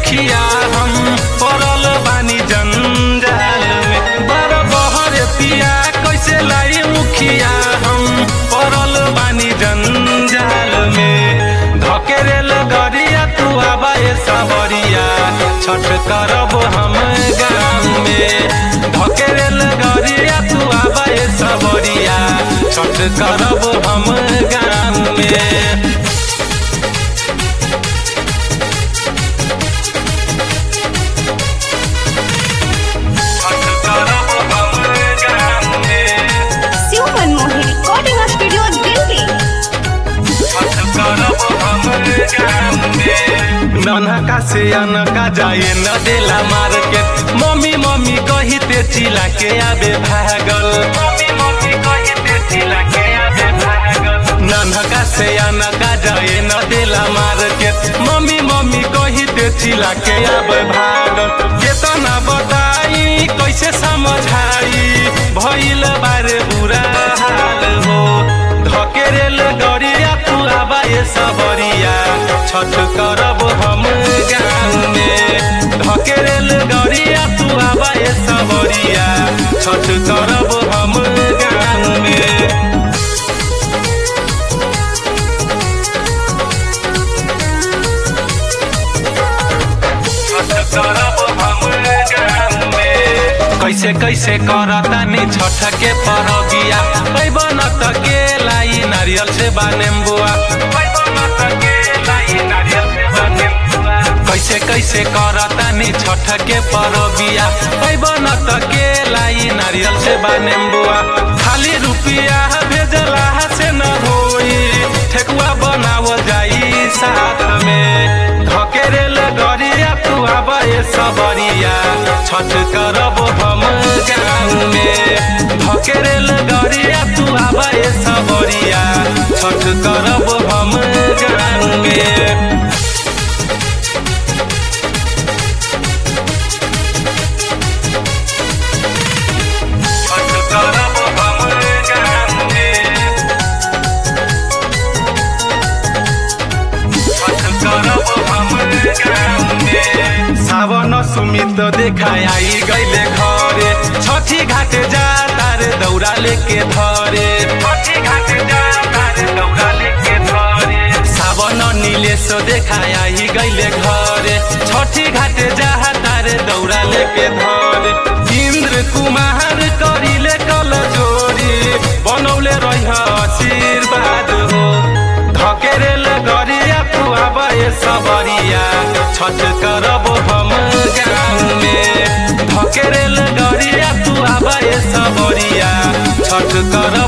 मुखिया हम पड़ल बानी जंजाल में बर बहर पिया कैसे लाई मुखिया हम पड़ल बानी जंजाल में धकेरेल गरिया तू आबाए सबरिया छठ करब हम गाँव में धकेरेल गरिया तू आबाए सबरिया छठ करब हम गाँव में छठ करब हम गाँव में शिव मनमोहन रिकॉर्डिंग स्टूडियो दिल्ली ननका से अनका जाए न देला मार्केट मम्मी मम्मी कही ते चिला के आबे भागल मम्मी मम्मी कही ते चिला के आबे भागल ननका से अनका जाए न देला मार्केट मम्मी मम्मी कही ते चिला के आबे भागल केतना बताई कैसे समझाई भइल बारे बुरा हाल हो धकेरेल गरिया तू आबाए सबरिया छठ करब हम गाँव में धकेरेल गरिया तू आबाए सबरिया छठ करब हम गाँव में छठ करब हम गाँव में कैसे कैसे करतानी छठ के परबिया पैबन त के लाई नारियल से बानेम्बुआ कैसे कैसे करतानी छठ के परबिया पैबन त के लाई नारियल से बानेम्बुआ खाली रुपिया भेजला से न होई ठेकुआ बनावल जाई साथ में धकेरेल गरिया तू आबे सबरिया छठ करब हम गाँव में धकेरेल गरिया तू आबे सबरिया छठ करब हम गाँव में छठ करब हम गाँव में छठ करब हम गाँव में सावन सुमित देखाय आई गईले घरे छठी घाट जा तारे दौरा लेके धरे छठी घाट जा तारे दौरा लेके धरे सावन नीलेश देखाय आई गईले घरे छठी घाट जा तारे दौरा लेके धरे इंद्र कुमार करिले कल जोरी बनौले रह आशीर्वाद हो धकेरेल गरिया तू आबे सबरिया छठ करब हम गाँव में धकेरेल गरिया तू आबे सबरिया छठ करब